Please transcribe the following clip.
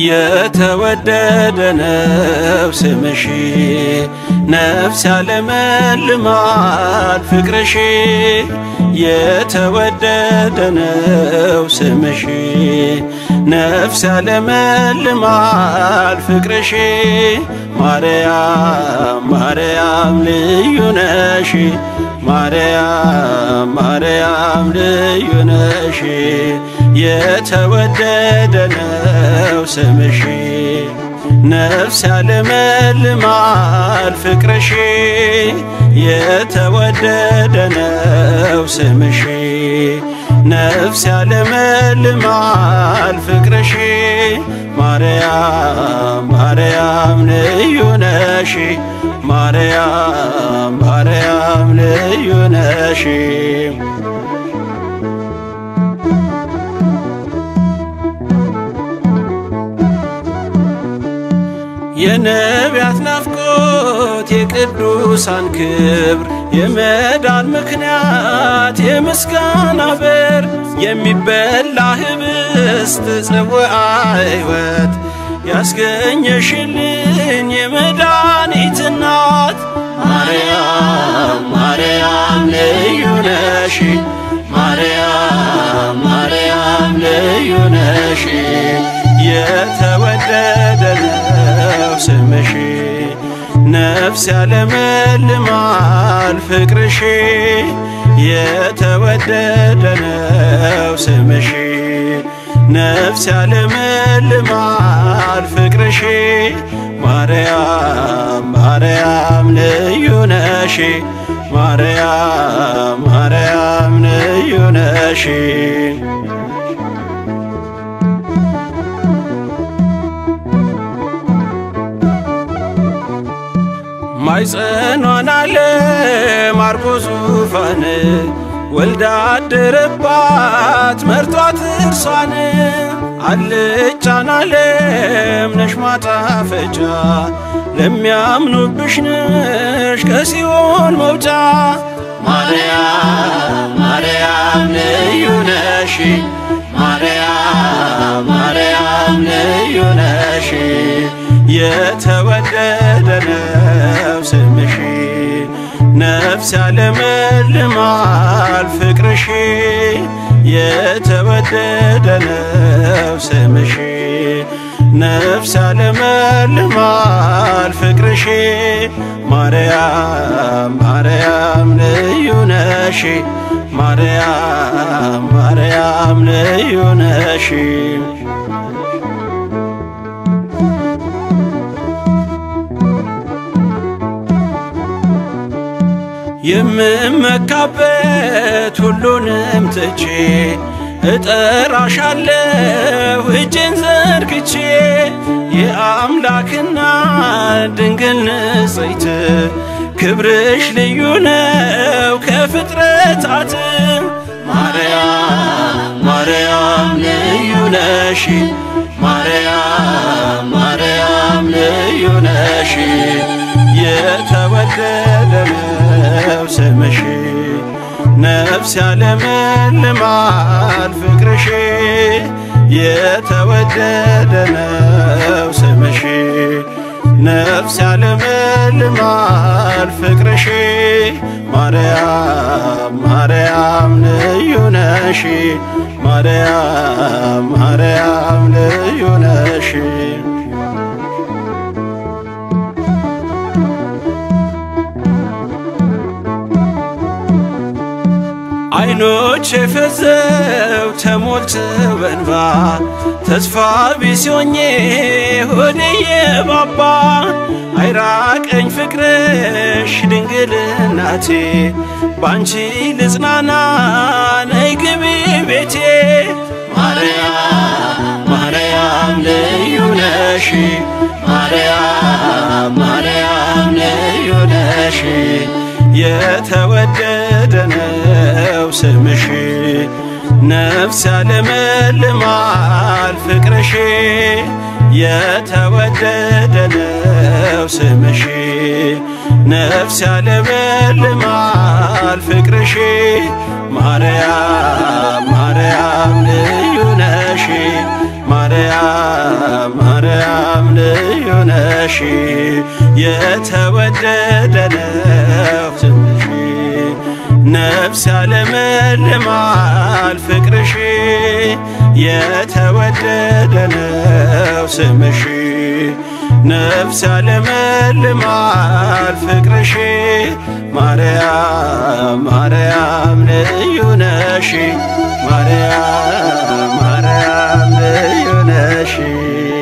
የተወደደ ነው ስምሽ ነፍስ ያለመልማል ፍቅርሽ የተወደደ ነው ስምሽ ነፍስ ያለመልማል ፍቅርሽ ማርያም ማርያም ልዩ ነሽ ማርያም ማርያም ልዩ ነሽ የተወደደ ነው ስምሽ ነፍስ ያለመልማል ፍቅርሽ የተወደደ ነው ስምሽ ነፍስ ያለመልማል ፍቅርሽ ማርያም ማርያም ልዩ ነሽ ማርያም ማርያም ልዩ ነሽ የነቢያት ናፍቆት የቅዱሳን ክብር የመዳን ምክንያት የምስጋና በር የሚበላ ህብስት ጽዋዐ ሕይወት ያስገኘሽልኝ የመድኃኒት እናት ማርያም ማርያም ልዩ ነሽ ማርያም ማርያም ልዩ ነሽ የተወደደ ነው ስምሽ ነፍስ ያለመልማል ፍቅርሽ የተወደደ ነው ስምሽ ነፍስ ያለመልማል ፍቅርሽ ማርያም ማርያም ልዩ ነሽ ማርያም ማርያም ልዩ ነሽ ማይጸኗን ዓለም አርጎ ዙፋን ወልዳ አደረባት መርቷት እርሷን አልጫን ዓለም ነሽ ማጣፈጫ ለሚያምኑብሽ ነሽ ከሲኦል መውጫ ማርያም ማርያም ልዩ ነሽ ማርያም ማርያም ልዩ ነሽ የተወደደ ነው ስምሽ ነፍስ ያለመልማል ፍቅርሽ የተወደደ ነው ስምሽ ነፍስ ያለመልማል ፍቅርሽ ማርያም ማርያም ልዩ ነሽ ማርያም ማርያም ልዩ ነሽ የምመካበት ሁሉንም ትቼ እጠራሻለሁ እጄን ዘርግቼ የአምላክና ድንግል ንጽሕት ክብርሽ ልዩ ነው ከፍጥረታት ማርያም ማርያም ልዩ ነሽ ማርያም ማርያም ልዩ ነሽ የተወደደ ነው ስምሽ ነፍስ ያለመልማል ፍቅርሽ የተወደደ ነው ስምሽ ነፍስ ያለመልማል ፍቅርሽ ማርያም ማርያም ልዩ ነሽ ማርያም ማርያም ልዩ ነሽ አይኖች የፈዘው ተሞልተው በእንባ ተስፋ ቢስ ሆኜ ሆዴ የባባ አይራቀኝ ፍቅርሽ ድንግል እናቴ ባንቺ ልጽናና ነይ ግቢ ቤቴ ማርያም ማርያም ልዩ ነሽ ማርያም ማርያም ልዩ ነሽ የተወደደ ነው ስምሽ ነፍስ ያለመልማል ፍቅርሽ የተወደደ ነው ስምሽ ነፍስ ያለመልማል ፍቅርሽ ማርያም ማርያም ልዩ ነሽ ማርያም ማርያም ማርያም ልዩ ነሽ የተወደደ ነው ስምሽ ነፍስ ያለመልማል ፍቅርሽ የተወደደ ነው ስምሽ ነፍስ ያለመልማል ፍቅርሽ ማርያም ማርያም ልዩ ነሽ ማርያም ማርያም ልዩ ነሽ